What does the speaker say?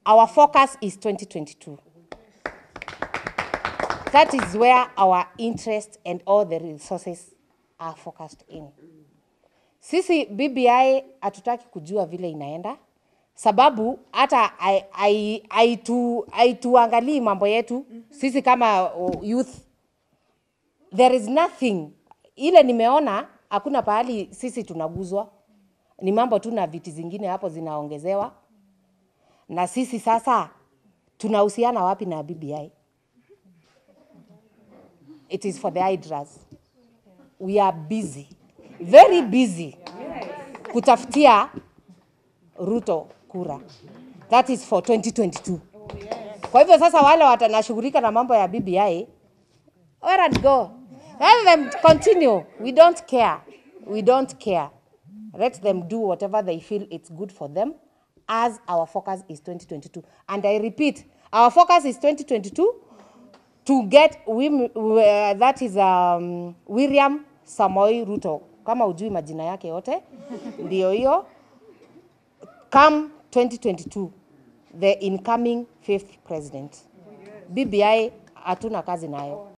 our focus is 2022. That is where our interest and all the resources are focused in. Sisi BBI hatutaki kujua vile inaenda, sababu hata hai- hai- haitu- haituangalii mambo yetu sisi kama uh, youth. There is nothing ile nimeona, hakuna pahali sisi tunaguzwa, ni mambo tu na viti zingine hapo zinaongezewa, na sisi sasa tunahusiana wapi na BBI? It is for the hydras. We are busy, very busy kutafutia Ruto kura. That is for 2022. Kwa hivyo sasa wale watanashughulika na mambo ya BBI, where and go. Let them continue. We don't care. We don't care. Let them do whatever they feel it's good for them as our focus is 2022. And I repeat, our focus is 2022 to get wim, uh, that is um, William Samoei Ruto. Kama ujui majina yake yote, ndio hiyo. Come 2022, the incoming fifth president. BBI hatuna kazi nayo.